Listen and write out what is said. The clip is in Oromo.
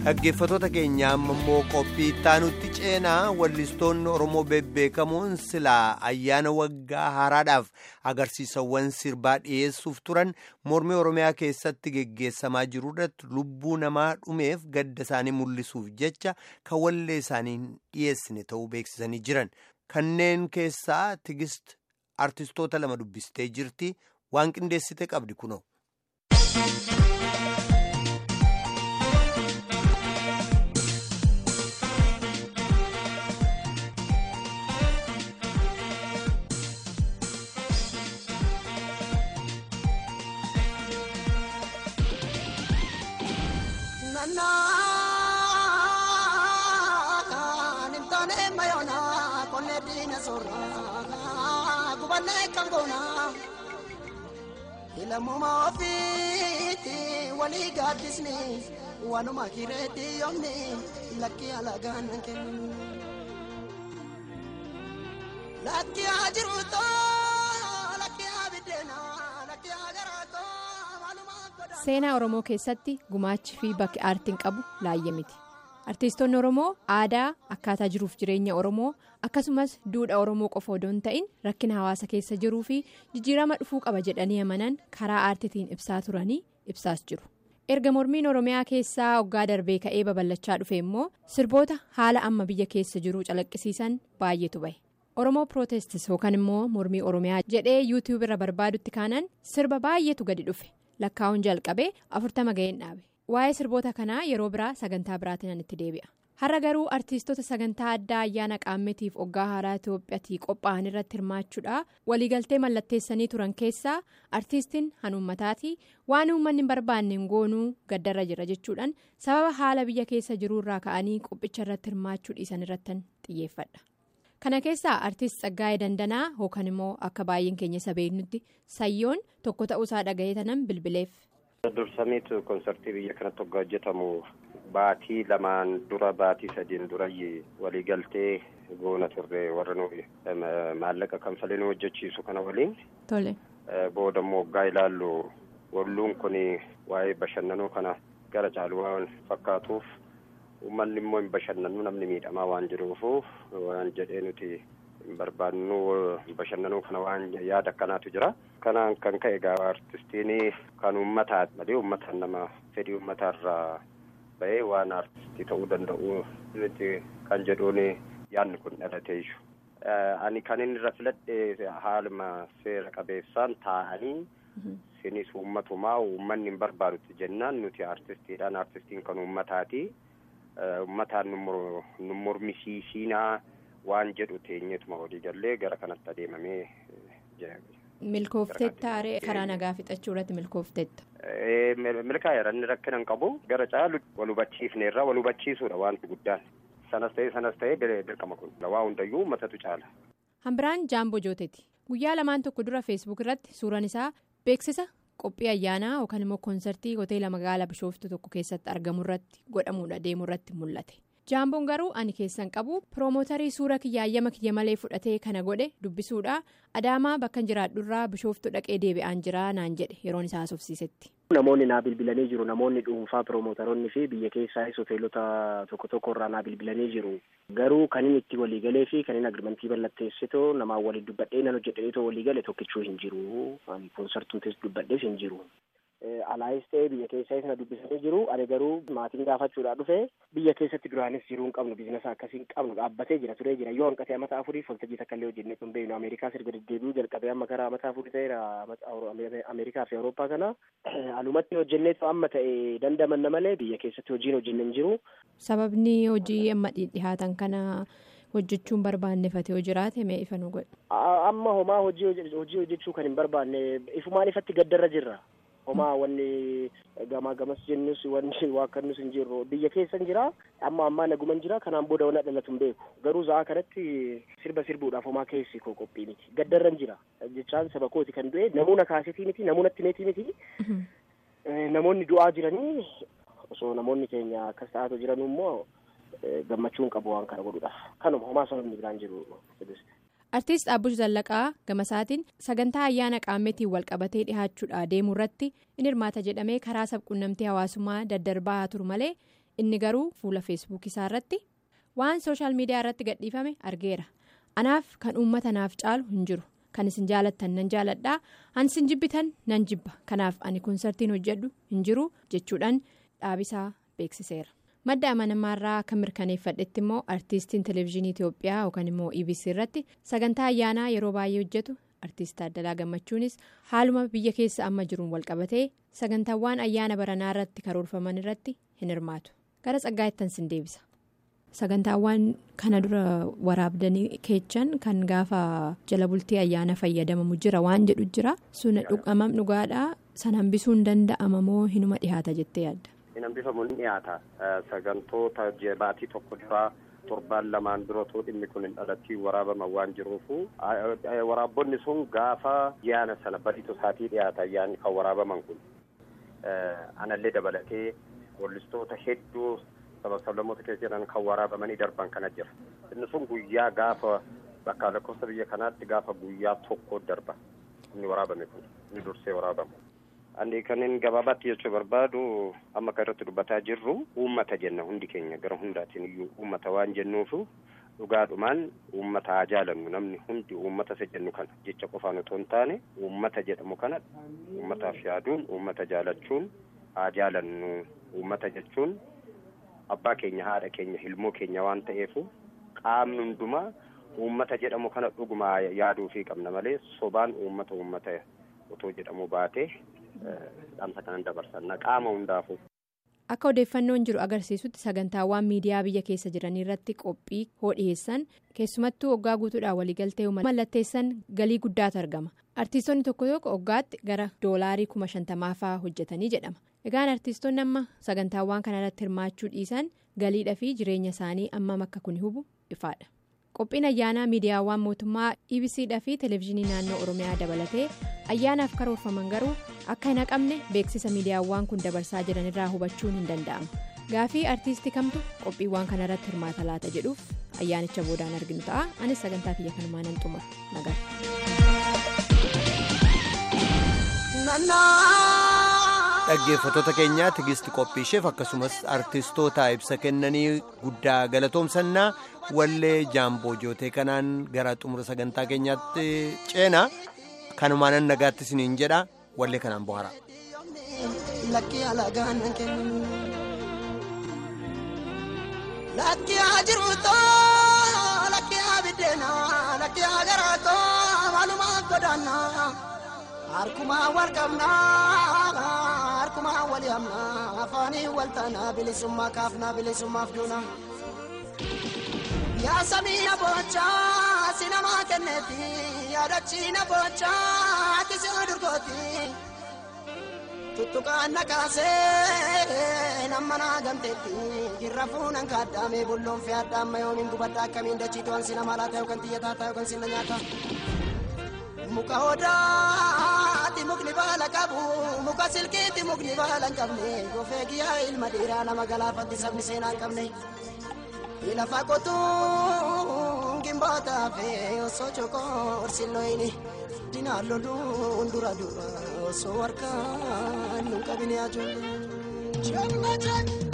dhaggeeffatoota keenya ammoo qophii ittaanutti ceenaa wallistoonni oromoo bebbeekamoon silaa ayyaana waggaa haaraadhaaf agarsiisawwan sirbaa dhiyeessuuf turan mormii oromiyaa keessatti geggeessamaa jiruudhaatti lubbuu namaa dhumeef gadda isaanii mul'isuuf jecha kan wallee isaanii dhiyeessine ta'uu beeksisanii jiran kanneen keessaa tigist artistoota lama dubbistee jirti waan qindeessite qabdi kunoo. Ilamuuma ofiitti walii gaaddisni waanuma kireetti yoomni lakkii alagaan kennu. Lakkii haa jiruutoo lakkii haa biddeenaa lakkii haa garaatoo waanuma godhaa. Seenaa Oromoo keessatti gumaachi fi bakki aartiin qabu laayya miti. Artiistoonni Oromoo aadaa akkaataa jiruuf jireenya Oromoo akkasumas duudhaa Oromoo qofa odoo hin ta'in rakkina hawaasa keessa jiruu fi jijjiirama dhufuu qaba jedhanii amanan karaa aartiitiin ibsaa turanii ibsaas jiru. Erga mormiin Oromiyaa keessaa waggaa darbee ka'ee babal'achaa dhufe immoo sirboota haala amma biyya keessa jiru calaqqisiisan baay'eetu bahe. Oromoo Pirootestis yookaan immoo mormii Oromiyaa jedhee yuutiyuub irra barbaadutti kaanan sirba baay'eetu gadi dhufe lakkaa'uun jalqabee afurtama ga'een dhaabe. Waa'ee sirboota kanaa yeroo biraa sagantaa biraatiin itti deebi'a. Har'a garuu artiistota sagantaa addaa ayyaana qaammetiif waggaa haaraa Itiyoophiyaatii qophaa'an irratti hirmaachuudhaan waliigaltee mallatteessanii turan keessaa artiistiin hanuummataatii waan uummanni hin barbaanne goonuu gaddarra jira jechuudhaan sababa haala biyya keessa jiruurraa ka'anii qophicha irratti hirmaachuu dhiisan irratti xiyyeeffadha. Kana keessaa artiist Tsaggaayee Dandanaa yookaan immoo akka baay'een keenya isa beeknutti sayyoon tokko ta'uusaa dhaga'ee tanan bilbileef. Dursamiitu konsartii biyya kanatti waggaa hojjetamu baatii lamaan dura baatii sadiin dura waliigaltee goona turre warra nuyi maallaqa kanfalee nu hojjechiisu kana waliin. Tole. Booda immoo waggaa ilaallu walluun kun waa'ee bashannanuu kana gara caalu waan fakkaatuuf uummanni immoo hin bashannanu namni miidhamaa waan jiruufu waan jedhee nuti hin barbaannu bashannanuu kana waan yaada akkanaatu jira. Kanaan kan ka'e gaafa artistiin kan uummataa malee uummataan nama fedhii uummataarraa bahee waan artistii ta'uu danda'u nuti kan jedhuun yaadni kun dhalatee jiru. Ani kan inni irra filadhe haaluma seera qabeessaan taa'anii sinis uummatumaa uummanni hin barbaadutti jennaan nuti artistiidhaan artistiin kan uummataati. Uummataan nu mormisiisinaa waan jedhu teenyetuma walii gallee gara kanatti adeemamee jira. Milkoofteetta aree karaa nagaa fixachuu irratti milkoofteetta. Milkaa'eera inni rakkina hin qabu gara caalu wal hubachiifne irraa wal hubachiisuudha wanti guddaan sanas ta'ee sanas ta'ee dirqama kun waa hundayyuu uummatatu caala. Hambiraan Jaamboo Jooteeti guyyaa lamaan tokko dura feesbuuk irratti suuraan isaa beeksisa qophii ayyaanaa yookaan immoo koonsartii hoteela magaalaa bishooftuu tokko keessatti argamu irratti godhamuudha deemu irratti mul'ate. jaamboon garuu ani keessan qabu piroomotarii suura kiyyaayyama kiyya malee fudhatee kana godhe dubbisuudha adaamaa bakka jiraadhurraa bishooftuu dhaqee deebi'aan jira naan jedhe yeroon isaa haasofsiisetti. namoonni naa bilbilanii jiru namoonni dhuunfaa piroomotaroonni fi biyya keessaayis hoteelota tokko tokko irraa naa bilbilanii jiru garuu kan inni itti waliigalee fi kan inni agirmantii mallatteessitoo namaan waliin dubbadhee nan hojjedheetoo waliigale tokkichuu hin jiru koonsartuutis dubbadhees hin jiru. alaayis ta'ee biyya keessaayis na dubbisanii jiru ani garuu maatiin gaafachuudhaa dhufe biyya keessatti duraanis jiruu hin qabnu biizinasa akkasii hin qabnu dhaabbatee jira turee jira yoo hanqatee amata afuriif waltajjii takka illee hojjennee kun beeknu ameerikaas erga deddeebi'uu jalqabee amma karaa amata afurii ta'eera ameerikaa fi awurooppaa kana alumatti hojjenneetu amma ta'e dandamanna malee biyya keessatti hojiin hojjenne hin jiru. sababni hojii amma dhihaatan kana. hojjechuun barbaannefate yoo jiraate mee ifa nu godhe. amma homaa hojii hojjechuu kan hin barbaanne ifumaan ifatti gaddarra jirra. homaa wanni gamaa gamas jennus wanni waakkannus hin jirru biyya keessa hin jira amma ammaa naguman jira kanaan booda wanna dhalatu hin beeku garuu za'a kanatti sirba sirbuudhaaf homaa keessi koo qophii miti gaddarra hin jira jechaan saba kooti kan du'e namuuna kaasetii miti namuuna timeetii miti namoonni du'aa jiranii osoo namoonni keenya akkas ta'aatu jiranuu immoo gammachuun qabu waan kana godhuudhaaf kanuma homaa sababni biraan jiru. artiist Abbush Zallaqaa gamasaatiin sagantaa ayyaana qaammeetiin walqabatee dhihaachuudhaa deemuu irratti in hirmaata jedhamee karaa sabquunnamtii hawaasummaa daddarbaa haa turu malee inni garuu fuula feesbuuk isaa irratti waan sooshaal miidiyaa irratti gadhiifame argeera anaaf kan uummata naaf caalu hin jiru kan isin jaalattan nan jaaladhaa an isin jibbitan nan jibba kanaaf ani koonsartiin hojjedhu hin jiru jechuudhaan dhaabisaa beeksiseera. madda amanamaarraa kan mirkaneeffadhetti immoo artiistiin televezyiinii itiyoophiyaa yookaan immoo ebc irratti sagantaa ayyaanaa yeroo baay'ee hojjetu artiist Taaddalaa Gammachuunis haaluma biyya keessa amma jiruun walqabatee sagantaawwan ayyaana baranaa irratti karoorfaman irratti hin hirmaatu gara tsaggaa'ettan sin deebisa. sagantaawwan kana dura waraabdanii keechan kan gaafa jala bultii ayyaana fayyadamamu jira waan jedhu jira sun dhugamam dhugaadhaa san hambisuu hin danda'ama moo hinuma dhihaata jettee yaadda. hin hambifamu ni dhiyaata sagantoota baatii tokko duraa torbaan lamaan duratoo dhimmi kun hin dhalattii waraabama waan jiruufu waraabbonni sun gaafa ayyaana sana badiitu isaatii dhiyaata ayyaanni kan waraabaman kun anallee dabalatee wallistoota hedduu sabab-sablammoota keessa jiran kan waraabamanii darban kana jira inni sun guyyaa gaafa bakka lakkoofsa biyya kanaatti gaafa guyyaa tokko darba inni waraabame kun inni dursee waraabamu. Ani kanin gabaabaatti jechuu barbaadu amma kan irratti dubbataa jirru uummata jenna hundi keenya gara hundaatiin iyyuu uummata waan jennuufu dhugaadhumaan uummata haa jaalannu namni hundi uummata isa jennu kana jecha qofaan otoo hin taane uummata jedhamu kana uummataaf yaaduun uummata jaalachuun haa jaalannu uummata jechuun abbaa keenya haadha keenya ilmoo keenya waan ta'eefu qaamni hundumaa uummata jedhamu kana dhuguma yaaduufii qabna malee sobaan uummata uummata otoo jedhamu baatee dhaamsa kanan dabarsanna qaama hundaafu. Akka odeeffannoon jiru agarsiisutti sagantaawwan miidiyaa biyya keessa jiran irratti qophii hoo dhiyeessan keessumattuu waggaa guutuudhaan waliigaltee mallatteessan galii guddaatu argama. Artiistonni tokko tokko waggaatti gara doolaarii kuma shantamaa fa'aa hojjetanii jedhama. Egaan artiistonni amma sagantaawwan kana irratti hirmaachuu dhiisan galiidhaa fi jireenya isaanii ammam akka kun hubu ifaadha. Qophiin ayyaanaa miidiyaawwan mootummaa EBCdhaa fi televezyiinii naannoo Oromiyaa dabalatee ayyaanaaf karoorfaman garuu akka hin haqamne beeksisa miidiyaawwan kun dabarsaa jiran irraa hubachuun hin danda'amu. Gaafii artiistii kamtu qophiiwwan kana irratti hirmaata laata jedhuuf ayyaanicha boodaan arginu ta'a. Anis sagantaa kiyya kanumaa nan xumura. dhaggeeffattoota keenyaa tigisti qophiisheef akkasumas artistoota ibsa kennanii guddaa galatoomsannaa wallee jaamboo jootee kanaan gara xumura sagantaa keenyaatti ceena kanumaanan nagaatti isiniin jedha wallee kanaan bohara. Lakki haa jiruutoo lakki haa biddeenaa lakki haa garaatoo maalumaa godaannaa. Harkumaa wal qabnaa harkumaa wal yaamnaa afaanii wal taanaa bilisummaa kaafnaa bilisummaaf duuna. Yaa samii na boochaa si namaa kenneeti yaadachi na boochaa ati si durgooti. Tuttuqaan na kaasee nama naa gamteetti irra fuunan kaaddaamee bulloon fi addaamma yoomiin gubadda akkamiin dachii to'an si nama laata yookaan xiyyataa ta'a yookaan si na nyaata. Muka odaati mukni baala qabu muka silkiiti mukni baala hin qabne gofee giyyaa ilma dhiiraa nama galaafatti sabni seenaa hin qabne. Lafa qotuun gimbootaa fi osoo cokoorsi looyini dinaan loluun dura dura osoo harkaan nu qabine ajoollee.